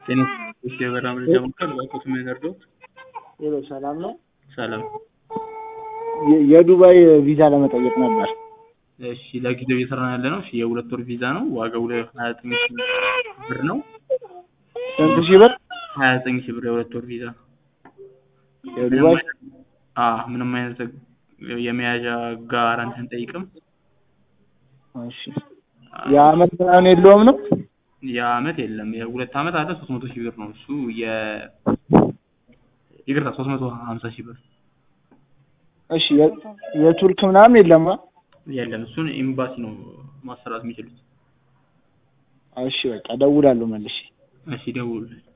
ጤና የበራ መረጃ ማዕከል ባኮት የሚያደርገውት ሄሎ ሰላም ነው። ሰላም። የ- የዱባይ ቪዛ ለመጠየቅ ነበር። እሺ ለጊዜው እየሰራን ያለ ነው። እሺ የሁለት ወር ቪዛ ነው። ዋጋው ሀያ ዘጠኝ ሺህ ብር ነው። ስንት ሺህ ብር? ሀያ ዘጠኝ ሺህ ብር የሁለት ወር ቪዛ። የዱባይ አዎ ምንም አይነት የመያዣ ጋራንቲ አንጠይቅም። እሺ የአመት ምናምን የለውም ነው? የአመት የለም። የሁለት አመት አለ ሶስት መቶ ሺህ ብር ነው እሱ የ ይቅርታ ሶስት መቶ ሀምሳ ሺህ ብር እሺ የ- የቱርክ ምናምን የለም? አ? የለም። እሱን ኤምባሲ ነው ማሰራት የሚችሉት። እሺ በቃ እደውላለሁ መልሼ። እሺ ደውሉልን።